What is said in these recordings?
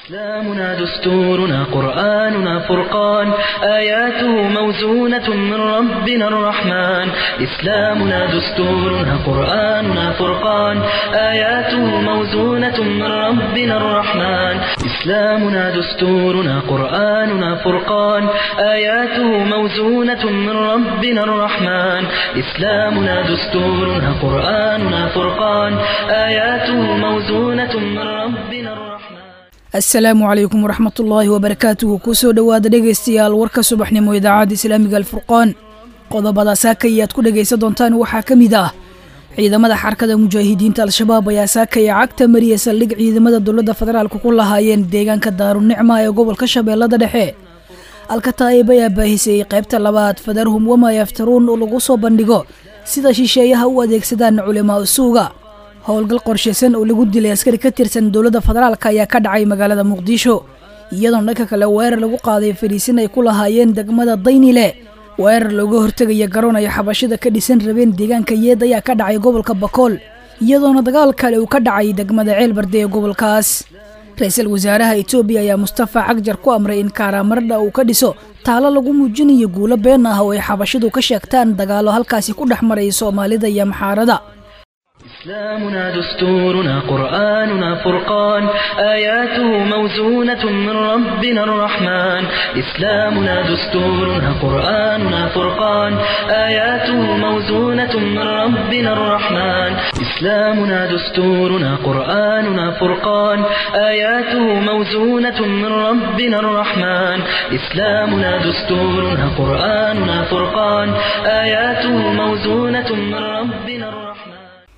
إسلامنا دستورنا قرآننا فرقان آياته موزونة من ربنا الرحمن إسلامنا دستورنا قرآننا فرقان آياته موزونة من ربنا الرحمن إسلامنا دستورنا قرآننا فرقان آياته موزونة من ربنا الرحمن إسلامنا دستورنا قرآننا فرقان آياته موزونة من ربنا الرحمن asalaamu calaykum waraxmatullaahi wabarakaatuhu kusoo dhowaada dhegaystayaal warka subaxnimo idaacadda islaamiga alfurqaan qodobada saaka ayaad ku dhegaysan doontaan waxaa ka mid ah ciidamada xarkada mujaahidiinta al-shabaab ayaa saakaya cagta mariya saldhig ciidamada dowladda federaalka ku lahaayeen deegaanka daarunicma ee gobolka shabeellada dhexe alkataa'ib ayaa baahisayey qaybta labaad fadarhum wama yaftaruun oo lagu soo bandhigo sida shisheeyaha u adeegsadaan culimaa usuuga howlgal qorshaysan oo lagu dilay askari ka tirsan dowladda federaalka ayaa ka dhacay magaalada muqdisho iyadoona dhanka kale weerar lagu qaaday fariisin ay ku lahaayeen degmada daynile weerar looga hortegaya garoon ay xabashida ka dhisan rabeen deegaanka yeed ayaa ka dhacay gobolka bakool iyadoona dagaal kale uu ka dhacay degmada ceelbarde ee gobolkaas ra-iisul wasaaraha etoobiya ayaa mustafa cagjar ku amray in kaaraamardha uu ka dhiso taalo lagu muujinayo guulo been ah oo ay xabashidu ka sheegtaan dagaalo halkaasi ku dhex maray soomaalida iyo maxaarada إسلامنا دستورنا قرآننا فرقان آياته موزونة من ربنا الرحمن إسلامنا دستورنا قرآننا فرقان آياته موزونة من ربنا الرحمن إسلامنا دستورنا قرآننا فرقان آياته موزونة من ربنا الرحمن إسلامنا دستورنا قرآننا فرقان آياته موزونة من ربنا الرحمن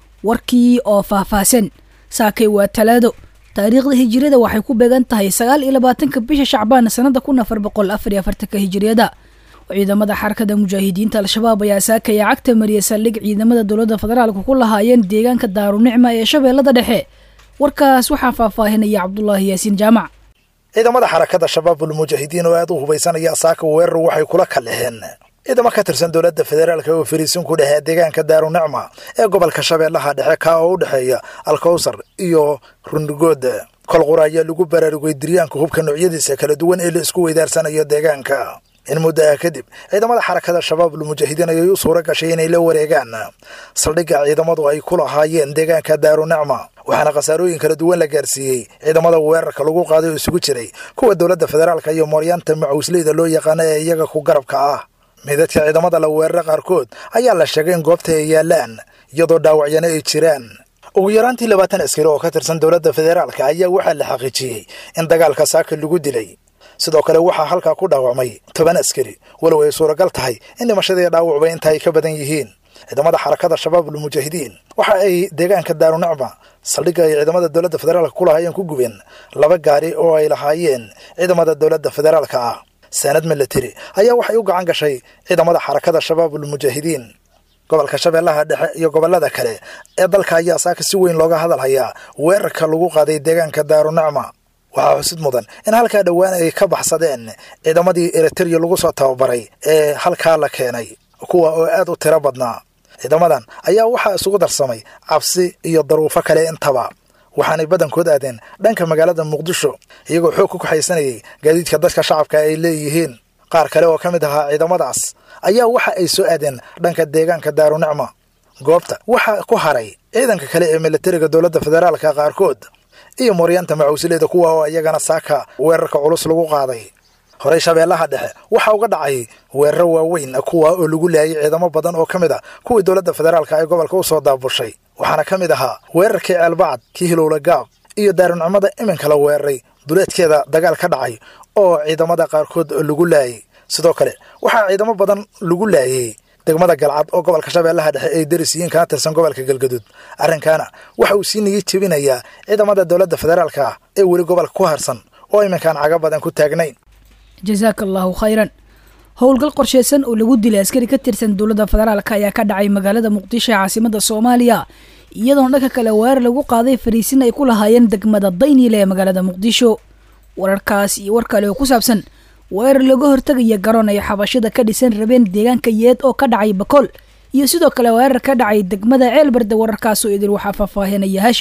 warkii oo faahfaahsan saakay waa talaado taariikhda hijiriyada waxay ku beegan tahay sagaal iyo labaatanka bisha shacbaan sanada kun afar boqol afar iyo afartanka hijiriyada ciidamada xarakada mujaahidiinta al-shabaab ayaa saakaya cagta mariya saldhig ciidamada dowladda federaalka ku lahaayeen deegaanka daarunicma ee shabeellada dhexe warkaas waxaa faahfaahinaya cabdulaahi yaasiin jaamac ciidamada xarakada shabaabul mujaahidiin oo aad u hubaysanaya saaka weerar waxay kula kaleheen ciidamo ka tirsan dowladda federaalka oo fariisin ku dhehee deegaanka daarunicma ee gobolka shabeellaha dhexe kaa oo u dhexeeya alkowsar iyo rundigood kolqura ayaa lagu baraarugay diryaanka hubka noocyadiisa kala duwan ee la isku weydaarsanayo deegaanka in muddo ah kadib ciidamada xarakada shabaabul mujaahidiin ayay u suura gashay inay la wareegaan saldhigga ciidamadu ay ku lahaayeen deegaanka daarunicma waxaana khasaarooyin kala duwan la gaarsiiyey ciidamada weerarka lagu qaaday oo isugu jiray kuwa dowladda federaalka iyo mooryaanta macuusleyda loo yaqaano ee iyaga ku garabka ah meydadka ciidamada la weerara qaarkood ayaa la sheegay in goobta ay yaalaan iyadoo dhaawacyana ay jiraan ugu yaraantii labaatan askari oo ka tirsan dowladda federaalka ayaa waxaa la xaqiijiyey in dagaalka saaka lagu dilay sidoo kale waxaa halkaa ku dhaawacmay toban askari walow ay suuragal tahay in dhimashadii dhaawacba inta ay ka badan yihiin ciidamada xarakada shabaabul mujaahidiin waxa ay deegaanka daarunicma saldhigga ay ciidamada dowladda federaalka ku lahaayeen ku gubeen laba gaari oo ay lahaayeen ciidamada dowladda federaalka ah saanad milateri ayaa waxay u gacan gashay ciidamada xarakada shabaabul mujaahidiin gobolka shabeellaha dhexe iyo gobollada kale ee dalka ayaa saaka si weyn looga hadal hayaa weerarka lagu qaaday deegaanka daarunicma waxaa xusid mudan in halkaa dhowaan ay ka baxsadeen ciidamadii eritereya lagu soo tababaray ee halkaa la keenay kuwa oo aad u tiro badnaa ciidamadan ayaa waxaa isugu darsamay cabsi iyo daruufo kale intaba waxaanay badankood aadeen dhanka magaalada muqdisho iyagoo xoog ku kaxaysanayay gaadiidka dadka shacabka ay leeyihiin qaar kale oo ka mid ahaa ciidamadaas ayaa waxa ay soo aadeen dhanka deegaanka daarunicma goobta waxaa ku haray ciidanka kale ee militariga dowladda federaalka qaarkood iyo mooryaanta macuusileeda kuwa oo iyagana saaka weerarka culus lagu qaaday horey shabeellaha dhexe waxaa uga dhacay weeraro waaweyn kuwa oo lagu laayay ciidamo badan oo ka mid a kuwii dowladda federaalka ee gobolka u soo daabushay waxaana ka mid ahaa weerarkii ceelbacad kii hilowla gaab iyo daarunicmada iminka la weeraray duleedkeeda dagaal ka dhacay oo ciidamada qaarkood lagu laayay sidoo kale waxaa ciidamo badan lagu laayay degmada galcad oo gobolka shabeellaha dhexe ay darisiyiin kana tirsan gobolka galgaduud arrinkaana waxa uu sii nigi jebinayaa ciidamada dowladda federaalka ah ee weli gobolka ku harsan oo iminkaan caga badan ku taagnayn jasaaka allaahu khayran howlgal qorshaysan oo lagu dilay askari ka tirsan dowladda federaalka ayaa ka dhacay magaalada muqdisho ee caasimada soomaaliya iyadoona dhanka kale weerar lagu qaaday fariisin ay ku lahaayeen degmada daynile ee magaalada muqdisho wararkaas iyo war kale oo ku saabsan weerar looga hortegaya garoon ay xabashida ka dhisan rabeen deegaanka yeed oo ka dhacay bakool iyo sidoo kale weerar ka dhacay degmada ceelbarde wararkaasoo idil waxaa faahfaahinaya haashim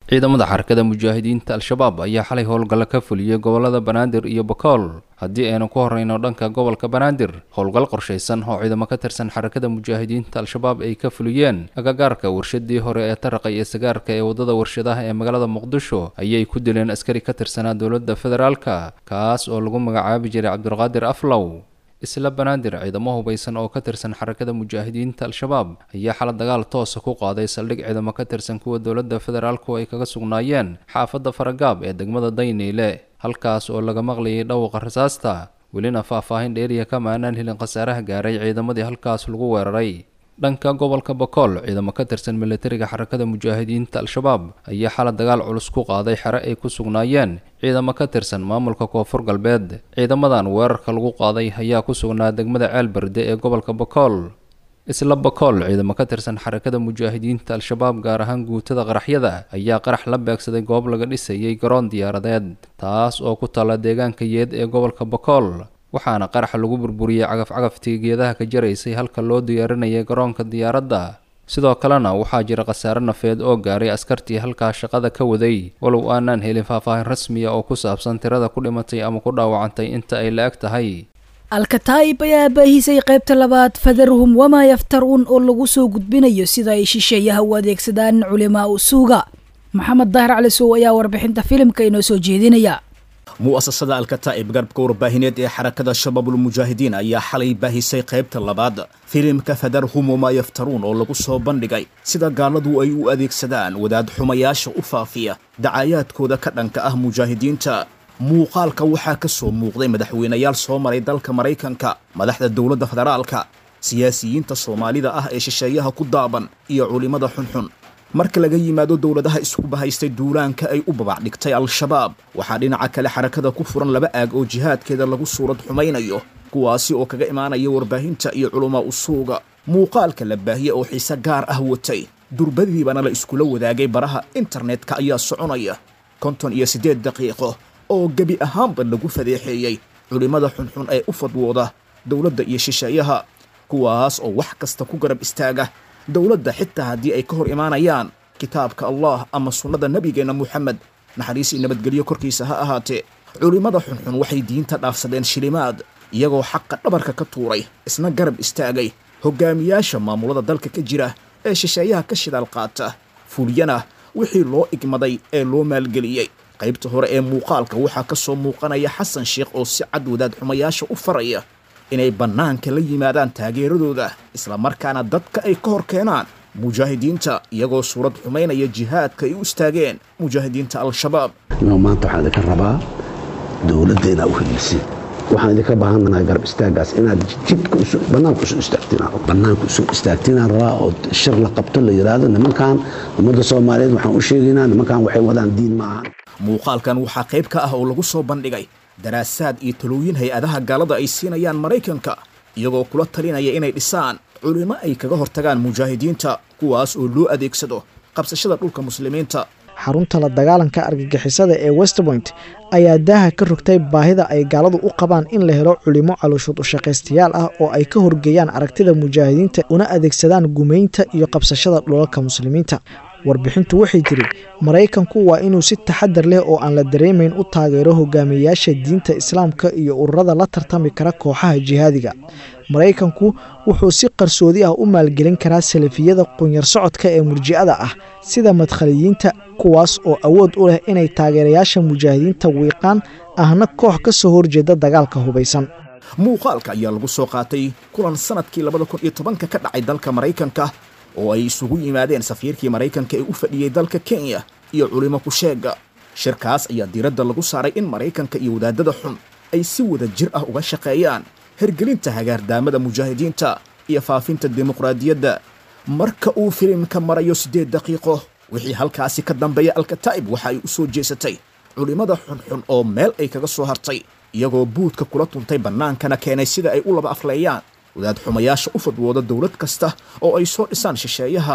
ciidamada xarakada mujaahidiinta al-shabaab ayaa xalay howlgalla ka fuliyey gobolada banaadir iyo bakool haddii aynu ku horreyno dhanka gobolka banaadir howlgal qorshaysan oo ciidamo ka tirsan xarakada mujaahidiinta al-shabaab ay ka fuliyeen agagaarka warshadii hore ee taraqa iyo sagaarka ee waddada warshadaha ee magaalada muqdisho ayay ku dileen askari ka tirsanaa dowladda federaalka kaas oo lagu magacaabi jiray cabdulqaadir aflow isla banaadir ciidamo hubaysan oo ka tirsan xarakada mujaahidiinta al-shabaab ayaa xala dagaal toosa ku qaaday saldhig ciidamo ka tirsan kuwa dowladda federaalku ay kaga sugnaayeen xaafadda faragaab ee degmada dayniile halkaas oo laga maqlayay dhawqa rasaasta welina faahfaahin dheeriya kama aanaan helin khasaaraha gaaray ciidamadii halkaas lagu weeraray dhanka gobolka bakool ciidamo ka tirsan militariga xarakada mujaahidiinta al-shabaab ayaa xala dagaal culus ku qaaday xere ay ku sugnaayeen ciidamo ka tirsan maamulka koonfur galbeed ciidamadan weerarka lagu qaaday ayaa ku sugnaa degmada ceelberde ee gobolka bakool isla bakool ciidamo ka tirsan xarakada mujaahidiinta al-shabaab gaar ahaan guutada qaraxyada ayaa qarax la beegsaday goob laga dhisayay garoon diyaaradeed taas oo ku taalla deegaanka yeed ee gobolka bakool waxaana qaraxa lagu burburiyey cagaf-cagaftii geedaha ka jaraysay halka loo diyaarinayay garoonka diyaaradda sidoo kalena waxaa jira khasaare nafeed oo gaaray askartii halkaa shaqada ka waday walow aanaan helin faahfaahin rasmiya oo ku saabsan tirada ku dhimatay ama ku dhaawacantay inta ay la-eg tahay alkataa'ib ayaa baahisay qaybta labaad fadarhum wamaa yaftaruun oo lagu soo gudbinayo sida ay shisheeyaha u adeegsadaan culimaa u suuga maxamed daahir cali sow ayaa warbixinta filimka inoo soo jeedinaya mu'asasada alkataa'ib garbka warbaahineed ee xarakada shabaabulmujaahidiin ayaa xalay baahisay qaybta labaad filimka fadarhum wamaa yaftaruun oo lagu soo bandhigay sida gaaladu ay u adeegsadaan wadaad xumayaasha u faafiya dacayaadkooda ka dhanka ah mujaahidiinta muuqaalka waxaa ka soo muuqday madaxweynayaal soo maray dalka maraykanka madaxda dowladda federaalka siyaasiyiinta soomaalida ah ee shisheeyaha ku daaban iyo culimmada xunxun marka laga yimaado dowladaha isku bahaystay duulaanka ay u babac dhigtay al-shabaab waxaa dhinaca kale xarakada ku furan laba aag oo jihaadkeeda lagu suurad xumaynayo kuwaasi oo kaga imaanaya warbaahinta iyo culumaa usuuga muuqaalka la baahiye oo xiise gaar ah watay durbadiibana la iskula wadaagay baraha internetka ayaa soconaya konton iyo siddeed daqiiqo oo gebi ahaanba lagu fadeexeeyey culimmada xunxun ee u fadwooda dowladda iyo shisheeyaha kuwaas oo wax kasta ku garab istaaga dowladda xitaa haddii ay ka hor imaanayaan kitaabka allah ama sunnada nebigeenna moxamed naxariisii nabadgelyo korkiisa ha ahaatee culimmada xunxun waxay diinta dhaafsadeen shilimaad iyagoo xaqa dhabarka ka tuuray isna garab istaagay hogaamiyaasha maamulada dalka ka jira ee shisheeyaha ka shidaal qaata fuliyana wixii loo igmaday ee loo maalgeliyey qaybta hore ee muuqaalka waxaa ka soo muuqanaya xasan sheekh oo si cad wadaad xumayaasha u faraya inay bannaanka la yimaadaan taageeradooda islamarkaana dadka ay ka hor keenaan mujaahidiinta iyagoo suurad xumaynaya jihaadka ay u istaageen mujaahidiinta al-shabaab inuu maanta waxaan idinka rabaa dowladda inaa u helisin waxaan idinka baahanahay garab istaagaas inaad jidka bannaanka usu istaagtiin bannaanka usu istaagtiinaan rabaa oo shir la qabto la yidhaahdo nimankan ummadda soomaaliyeed waxaan u sheegaynaa nimankan waxay wadaan diin ma ahan muuqaalkan waxaa qayb ka ah oo lagu soo bandhigay daraasaad iyo talooyin hay-adaha gaalada ay siinayaan maraykanka iyagoo kula talinaya inay dhisaan culimo ay kaga hortagaan mujaahidiinta kuwaas oo loo adeegsado qabsashada dhulka muslimiinta xarunta la dagaalanka argagixisada ee westpoint ayaa daaha ka rogtay baahida ay gaaladu u qabaan in la helo culimo calooshood ushaqaystayaal ah oo ay ka horgeeyaan aragtida mujaahidiinta una adeegsadaan gumaynta iyo qabsashada dhulalka muslimiinta warbixintu waxay tiri maraykanku waa inuu si taxadar leh oo aan la dareemayn u taageero hogaamiyayaasha diinta islaamka iyo ururada la tartami kara kooxaha jihaadiga maraykanku wuxuu si qarsoodi ah u maalgelin karaa salafiyada qunyar socodka ee murji'ada ah sida madkhaliyiinta kuwaas oo awood u leh inay taageerayaasha mujaahidiinta wiiqaan ahna koox ka soo horjeeda dagaalka hubaysan muuqaalka ayaa lagu soo qaatay kulan sanadkii labada kun iyo tobanka ka dhacay dalka maraykanka oo ay isugu yimaadeen safiirkii maraykanka ee u fadhiyey dalka kenya iyo culimo kusheega shirkaas ayaa diiradda lagu saaray in maraykanka iyo wadaadada xun ay si wada jir ah uga shaqeeyaan hergelinta hagaardaamada mujaahidiinta iyo faafinta dimuqraadiyadda marka uu filimka marayo siddeed daqiiqo wixii halkaasi ka dambeeya alkataa'ib waxa ay u soo jeesatay culimmada xunxun oo meel ay kaga soo hartay iyagoo buudka kula tuntay bannaankana keenay sida ay u laba afleeyaan wadaad xumayaasha u fadwooda dowlad kasta oo ay soo dhisaan shisheeyaha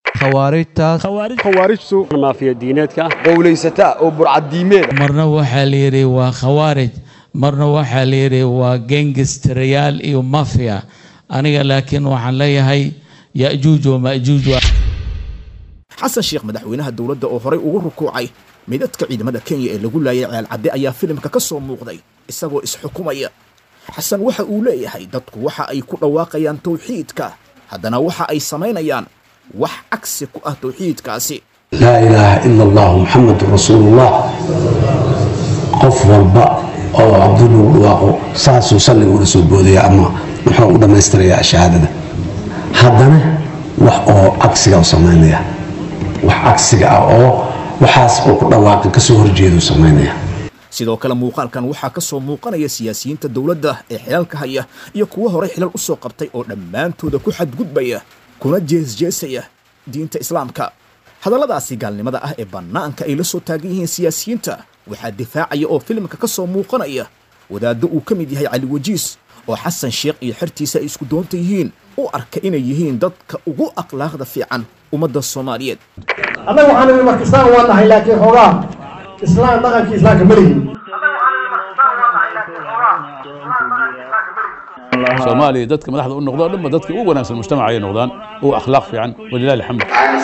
khawaarijtu maafiya diineedka qowlaysataa oo burcaddiimeed marna waxaa la yidhi waa khawaarij marna waxaa la yidhi waa gengistarayaal iyo mafia aniga laakiin waxaan leeyahay ya'juuj wa ma'juuj xasan sheekh madaxweynaha dowladda oo horay ugu rukuucay midadka ciidamada kenya ee lagu laayay ceelcadde ayaa filimka ka soo muuqday isagoo isxukumaya xasan waxa uu leeyahay dadku waxa ay ku dhawaaqayaan tawxiidka haddana waxa ay samaynayaan wax cagsi ku ah tawxiidkaasi laa ilaaha ila allah muxamedun rasuulullah qof walba oo cabdi lagu dhawaaqo saasuu salliga ula soo boodaya ama muxuu u dhammaystirayaa shahaadada haddana wax oo cagsiga u samaynaya wax cagsiga ah oo waxaas uu ku dhawaaqi kasoo horjeeduu samaynaya sidoo kale muuqaalkan waxaa ka soo muuqanaya siyaasiyiinta dowladda ee xilalka haya iyo kuwo horey xilal u soo qabtay oo dhammaantooda ku xadgudbaya kuna jeesjeesaya diinta islaamka hadalladaasi gaalnimada ah ee bannaanka ay la soo taagan yihiin siyaasiyiinta waxaa difaacaya oo filimka ka soo muuqanaya wadaaddo uu ka mid yahay cali wajiis oo xasan sheekh iyo xertiisa ay isku doonta yihiin u arka inay yihiin dadka ugu akhlaaqda fiican ummadda soomaaliyeed annaga waxaan nidhi marka islaam waa nahay laakiin xoogaa islaam dhaqankii islaamka ma lihin soomaaliya dadka madaxda u noqdo dhanba dadka ugu wanaagsan mujtamaca ay noqdaan ugu akhlaaq fiican walilahi alxamd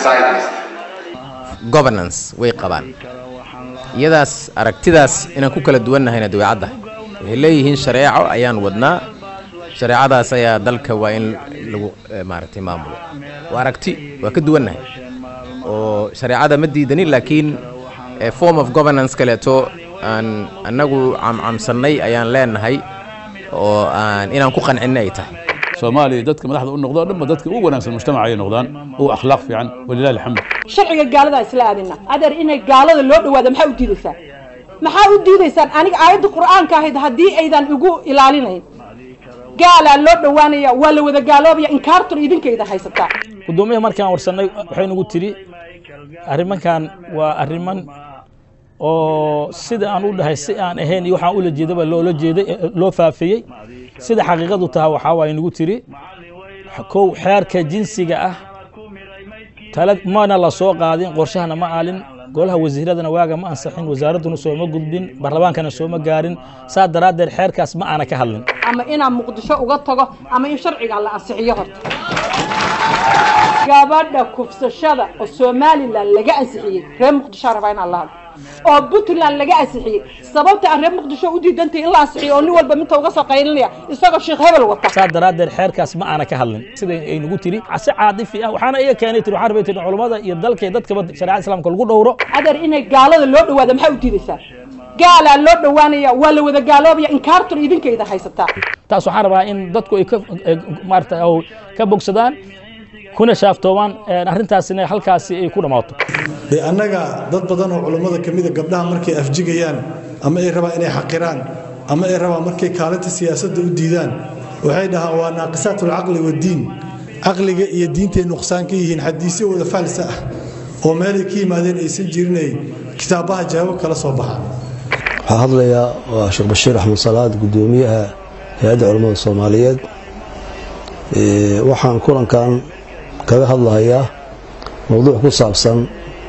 governance way qabaan iyadaas aragtidaas inaan ku kala duwannahayna dabeecadda waxay leeyihiin shareeco ayaan wadnaa shareecadaas ayaa dalka waa in lagu maaragtay maamulo waa aragti waa ka duwannahay oo shareecada ma diidanin laakiin form of governance kaleeto aan annagu camcamsannay ayaan leenahay oo aan inaan ku qancinna ay tahay soomaaliya dadka madaxda u noqdo dhanba dadka ugu wanaagsan mujtamaca ay noqdaan ugu akhlaaq fiican walilahi alxamd sharciga gaalada isla aadina adeer inay gaalada loo dhawaado maxaa u diidaysaan maxaa u diidaysaan aniga aayadda qur'aanka ahayd haddii aydan igu ilaalinayn gaalaa loo dhowaanaya waa la wada gaaloobaya inkaartun idinkayda haysataa gudoomiyaha markaan warsannay waxay nagu tidhi arrimankan waa arriman oo sida aan u dhahay si aan ahayn iyo waxaan ula jeedaba loola jeeday loo faafiyey sida xaqiiqadu taha waxaa waay nagu tiri kow xeerka jinsiga ah tala mana la soo qaadin qorshahana ma aalin golaha wasiiradana waaga ma ansaxin wasaaradduna sooma gudbin baarlamaankana sooma gaarin saa daraaddeed xeerkaas ma aana ka hadlin ama inaan muqdisho uga tago ama in sharciga la ansixiyo horta gabadha kufsashada oo somalilan laga ansixiyey reer muqdisho rabaa inaan la hadlo oo puntland laga ansixiyey sababta aan reer muqdisho u diidantay in la ansixiyo oo nin walba minta uga soo qaylinaya isagoo sheekh hebel wata saa daraaddeed xeerkaas ma aana ka hadlin sida ay nagu tiri si caadifi ah waxaana iga keenay tiri waxaan rabay tiri culummada iyo dalka iyo dadkaba shareecada islaamka lagu dhowro adeer inay gaalada loo dhawaado maxaa u diidaysaan gaalaa loo dhowaanaya waa la wada gaaloobaya inkaartun idinkayda haysataa taas waxaan rabaa in dadku ay ka maarata ka bogsadaan kuna shaaftoobaan arrintaasina halkaasi ay ku dhammaato de annaga dad badan oo culummada ka mida gabdhaha markay afjigayaan ama ay rabaan inay xaqiraan ama ay rabaan markay kaalinta siyaasadda u diidaan waxay dhahaan waa naaqisaat alcaqli waddiin caqliga iyo diintay nuqsaan ka yihiin xadiisyo wada faalsa ah oo meelay ka yimaadeen aysan jirinay kitaabaha jawaabo kala soo baxaan waxaa hadlayaa waa sheekh bashiir axmed salaad guddoomiyaha hay-adda culammada soomaaliyeed waxaan kulankan kaga hadlahayaa mowduuc ku saabsan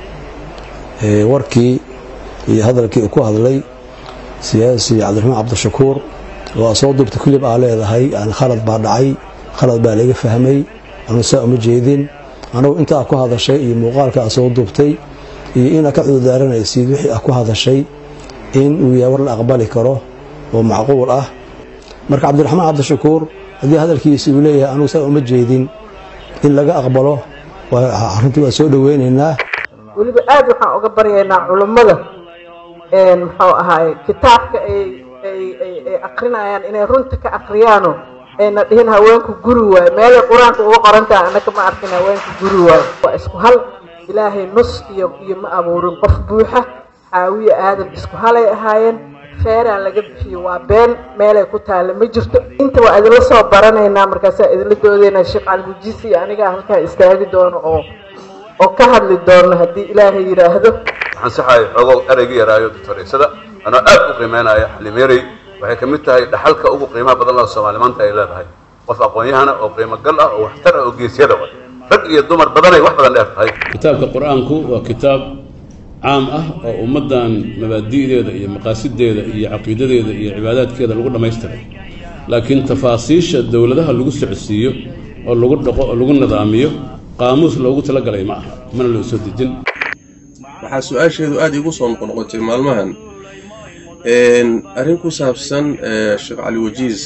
warkii iyo hadalkii uu ku hadlay siyaasi cabdiraxmaan cabdishakuur oo soo duubta kulib aa leedahay yani khalad baa dhacay khalad baa laga fahmay anu saa uma jeedin anugu intaa ku hadashay iyo muuqaalka aa soo duubtay iyo inaad ka cudurdaaranaysid wixii aa ku hadashay in uu yahay war la aqbali karo oo macquul ah marka cabdiraxmaan cabdishakuur haddii hadalkiisi uu leeyahay anugu saa uma jeedin in laga aqbalo arrintii waa soo dhoweynaynaa weliba aad waxaan uga baryaynaa culummada muxuu ahaay kitaabka ay ay ay ay akrinayaan inay runta ka akriyaano ayna dhihin haweenku guri waayo meelay qur-aanka uga qorantaha annaka ma arkin haweenku guri waayo waa isku hal ilaahay nus iyo iyo ma abuurin qof buuxa xaawiye aadan isku halay ahaayeen feeraan laga bixiyo waa been meelay ku taalla ma jirto inta waa idinla soo baranaynaa markaasaa idinla doodaynaa sheekh calgujisi iyo anigaa halkaa istaagi doono oo oo ka hadli doono haddii ilaahay yidhaahdo waxaan saxahay xoogo ereyga yaraayo doctoreysada anoo aad u qiimeynaya xalimeerey waxay ka mid tahay dhaxalka ugu qiimaha badan oo soomaali maanta ay leedahay qof aqoon-yahana oo qiimo gal ah oo waxtar ah oo geesyada wa rag iyo dumar badanay wax badan dheer tahay kitaabka qur-aanku waa kitaab caam ah oo ummaddan mabaadi'deeda iyo maqaasideeda iyo caqiidadeeda iyo cibaadaadkeeda lagu dhammaystiray laakiin tafaasiisha dowladaha lagu socodsiiyo oo lagu dhaqo oo lagu nidaamiyo qaamuus loogu talagalay ma aha mana loo soo dejin waxaa su-aasheedu aada iigu soo noqonoqotay maalmahan arrin ku saabsan sheekh cali wajiis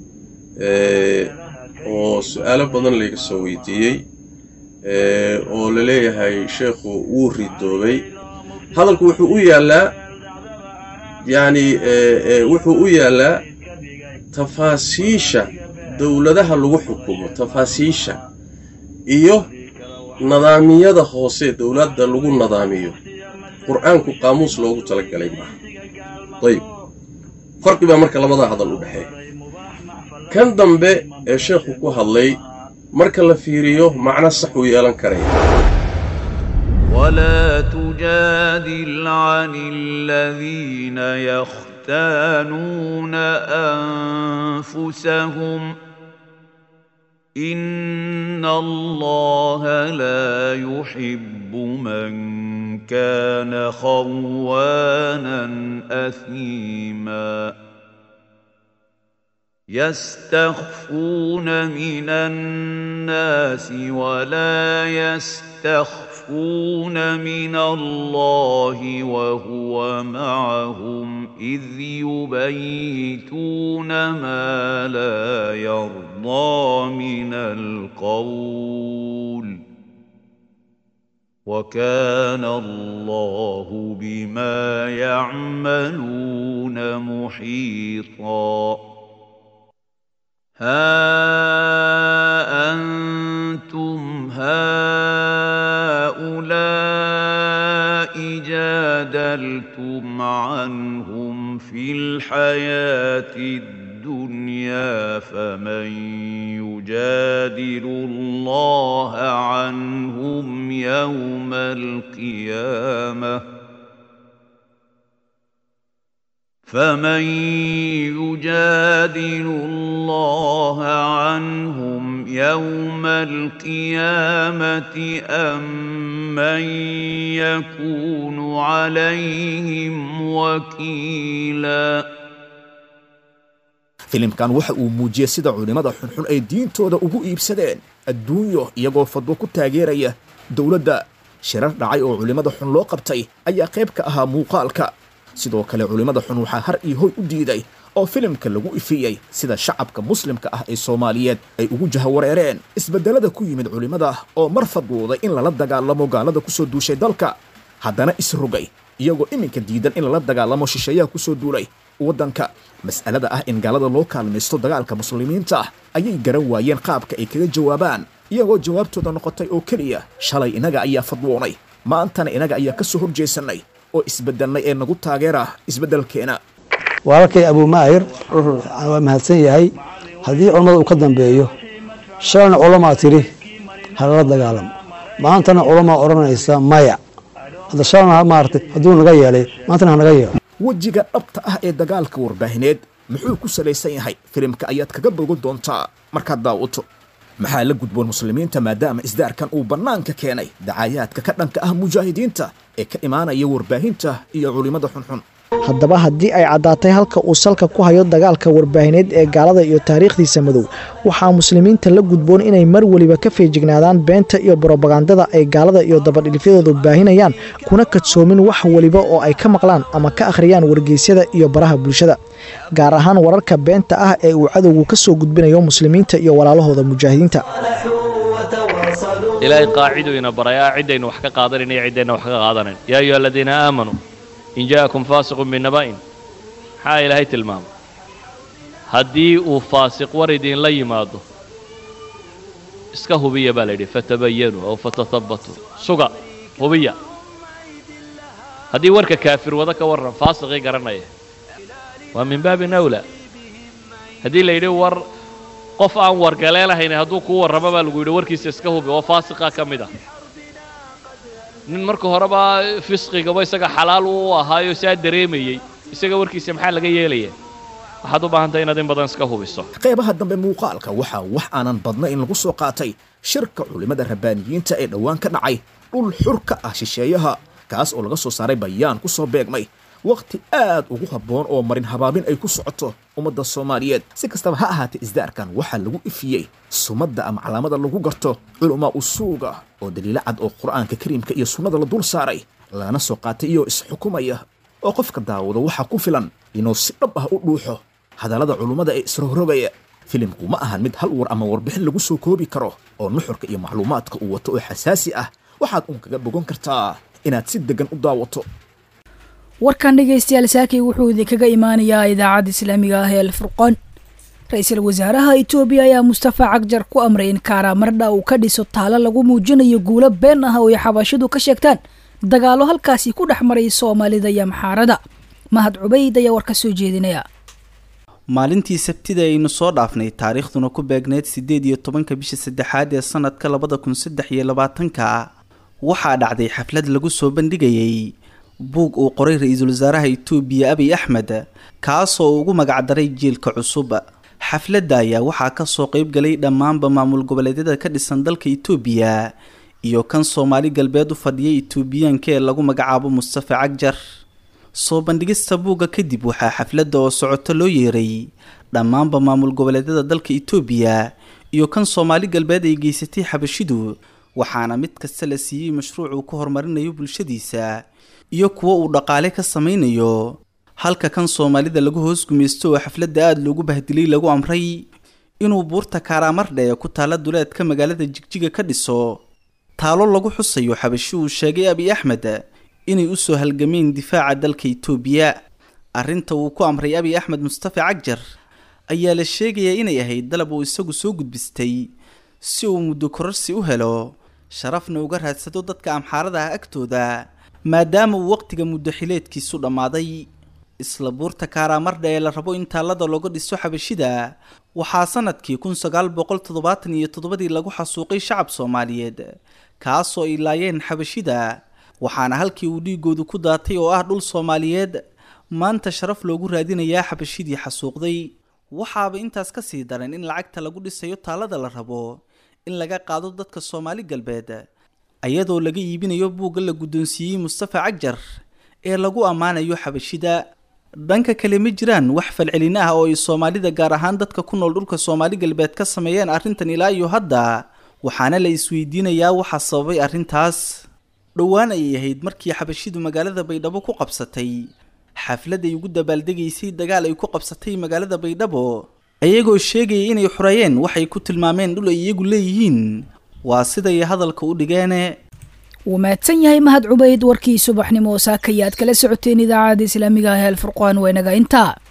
oo su-aalo badan layga soo weydiiyey oo la leeyahay sheekhu wuu ridoobay hadalku wuxuu u yaallaa yacni wuxuu u yaallaa tafaasiisha dowladaha lagu xukumo tafaasiisha iyo nadaamiyada hoose dowladda lagu nadaamiyo qur-aanku qaamuus loogu talagalay maaha dayib farqi baa marka labadaa hadal u dhexeeya kan dambe ee sheekhu ku hadlay marka la fiiriyo macno sax uu yeelan karaya ولا تجادل عن الذين يختانون أنفسهم إن الله لا يحب من كان خوانا أثيما يستخفون من الناس ولا يستخفون من الله وهو معهم إذ يبيتون ما لا يرضى من القول وكان الله بما يعملون محيطا ها أنتم هؤلاء جادلتم عنهم في الحياة الدنيا فمن يجادل الله عنهم يوم القيامة فمن يجادل الله عنهم يوم القيامة أم من يكون عليهم وكيلاً filimkan waxa uu muujiyey sida culimmada xunxun ay diintooda ugu iibsadeen adduunyo iyagoo fadwo ku taageeraya dowladda shirar dhacay oo culimmada xun loo qabtay ayaa qayb ka ahaa muuqaalka sidoo kale culimmada xun waxaa har iyo hoy u diiday oo filimka lagu ifiyey sida shacabka muslimka ah ee soomaaliyeed ay ugu jahawareereen isbeddelada ku yimid culimmada oo mar fadwooday in lala dagaalamo gaalada ku soo duushay dalka haddana isrogay iyagoo iminka diidan in lala dagaalamo shisheeyaha ku soo duulay waddanka mas'alada ah in gaalada loo kaalmaysto dagaalka muslimiinta ah ayay garan waayeen qaabka ay kaga jawaabaan iyagoo jawaabtooda noqotay oo keliya shalay inaga ayaa fadwoonay maantana inaga ayaa ka soo horjeesannay oo isbeddelnay ee nagu taageera isbeddelkeena walaalkay abuumaahir waa mahadsan yahay haddii culammada uu ka dambeeyo shalayna culamaa tidhi halala dagaalamo maantana culamaa odhanaysa maya hadda shalayna maaragtay hadduu naga yeelay maantana hanaga yeelo wejiga dhabta ah ee dagaalka warbaahineed muxuu ku salaysan yahay filimka ayaad kaga bogan doontaa markaad daawato maxaa la gudboon muslimiinta maadaama isdaarkan uu bannaanka keenay dacaayaadka ka dhanka ah mujaahidiinta ee ka imaanaya warbaahinta iyo culimmada xunxun haddaba haddii ay caddaatay halka uu salka ku hayo dagaalka warbaahineed ee gaalada iyo taariikhdiisa madow waxaa muslimiinta la gudboon inay mar weliba ka feejignaadaan beenta iyo brobagandada ay gaalada iyo dabadhilifyadoodu baahinayaan kuna kadsoomin wax weliba oo ay ka maqlaan ama ka akhriyaan wargeysyada iyo baraha bulshada gaar ahaan wararka beenta ah ee uu cadowgu ka soo gudbinayo muslimiinta iyo walaalahooda mujaahidiinta ilaahay qaaciduu ina barayaa ciddaynu wax ka qaadanayn iyo ciddayna wax ka qaadanayn yaa ayuha aladiina aamanuu in ja'akum faasiqun binaba'in maxaa ilaahay tilmaamay haddii uu faasiq war idinla yimaado iska hubiya baa la yidhi fatabayanuu aw fatatabbatuu suga hubiya haddii warka kaafir wada ka warran faasiqii garanaya waa min baabin awlaa haddii la yidhi war qof aan wargaleelahayn hadduu kuu warramo baa lagu yidhi warkiisa iska hubi oo faasiqa ka mid ah nin marka horeba fisqigaba isaga xalaal u ahaayo saa dareemayey isaga warkiisa maxaa laga yeelaya waxaad u baahantahay inaad in badan iska hubiso qaybaha dambe muuqaalka waxaa wax aanan badnayn lagu soo qaatay shirka culimmada rabbaaniyiinta ee dhowaan ka dhacay dhul xur ka ah shisheeyaha kaas oo laga soo saaray bayaan ku soo beegmay wakhti aad ugu habboon oo marin habaabin ay ku socoto ummadda soomaaliyeed si kastaba ha ahaatee isdaarkan waxaa lagu ifiyey sumadda ama calaamada lagu garto culamaa usuuga oo daliilo cad oo qur'aanka kariimka iyo sunnada la dul saaray lana soo qaatay iyoo isxukumaya oo qofka daawado waxaa ku filan inuu si dhab ah u dhuuxo hadallada culummada ee isrogrogaya filimku ma ahan mid hal war ama warbixin lagu soo koobi karo oo nuxurka iyo macluumaadka uu wato oo xasaasi ah waxaad uun kaga bogan kartaa inaad si deggan u daawato warkan dhegaystayaal saakay wuxuu idinkaga imaanayaa idaacadda islaamiga ah ee alfurqaan ra-iisul wasaaraha itoobiya ayaa mustafa cagjar ku amray in kaaraamardha uu ka dhiso taalo lagu muujinayo guulo been ah oo ay xabashidu ka sheegtaan dagaallo halkaasi ku dhex maray soomaalida iyo maxaarada mahad cubayd ayaa war ka soo jeedinaya maalintii sabtida aynu soo dhaafnay taariikhduna ku beegneyd siddeed iyo tobanka bisha saddexaad ee sanadka labada kun saddex iyo labaatanka waxaa dhacday xaflad lagu soo bandhigayay buug uu qoray ra-iisul wasaaraha itoobiya abiy axmed kaasoo ugu magacdaray jiilka cusub xafladda ayaa waxaa kasoo qeyb galay dhammaanba maamul goboleedyada ka dhisan dalka itoobiya iyo kan soomaali galbeed u fadhiyay itoobiyaanka ee lagu magacaabo mustafa cagjar soo bandhigista buugga kadib waxaa xafladda oo socoto loo yeeray dhammaanba maamul goboleedyada dalka itoobiya iyo kan soomaali galbeed ay geysatay xabashidu waxaana mid kasta la siiyey mashruuc uu ku horumarinayo bulshadiisa iyo kuwo uu dhaqaale ka samaynayo halka kan soomaalida lagu hoos gumaysto oo xafladda aada loogu bahdilay lagu amray inuu buurta kaaraamardhe ee ku taalla duleedka magaalada jigjiga ka dhiso taalo lagu xusayo xabashi uu sheegay abiy axmed inay usoo halgameen difaaca dalka itoobiya arrinta uu ku amray abiy axmed mustafa cagjar ayaa la sheegayaa inay ahayd dalab uu isagu soo gudbistay si uu muddo kororsi u helo sharafna uga raadsado dadka amxaarada ah agtooda maadaama uu waqtiga muddo xileedkiisu dhammaaday isla buurta kaaraamardha ee la rabo in taallada looga dhiso xabashida waxaa sanadkii kun sagaal boqol toddobaatan iyo toddobadii lagu xasuuqay shacab soomaaliyeed kaasoo ay laayeen xabashida waxaana halkii uu dhiigoodu ku daatay oo ah dhul soomaaliyeed maanta sharaf loogu raadinayaa xabashidii xasuuqday waxaaba intaas ka sii daran in lacagta lagu dhisayo taallada la rabo in laga qaado dadka soomaali galbeed ayadoo laga iibinayo buugga la guddoonsiiyey mustafa cagjar ee lagu ammaanayo xabashida dhanka kale ma jiraan wax falcelin ah oo ay soomaalida gaar ahaan dadka ku nool dhulka soomaali galbeed ka sameeyeen arrintan ilaa iyo hadda waxaana la isweydiinayaa waxaa sababay arrintaas dhowaan ayay ahayd markii xabashidu magaalada baydhabo ku qabsatay xaflad ay ugu dabaaldegaysay dagaal ay ku qabsatay magaalada baydhabo iyagoo sheegaya inay xoreeyeen waxay ku tilmaameen dhul ay iyagu leeyihiin waa siday hadalka u dhigeene wuu mahadsan yahay mahad cubayd warkii subaxnimo saakayaad kala socoteen idaacadda islaamiga ah ee alfurqaan waa inaga intaa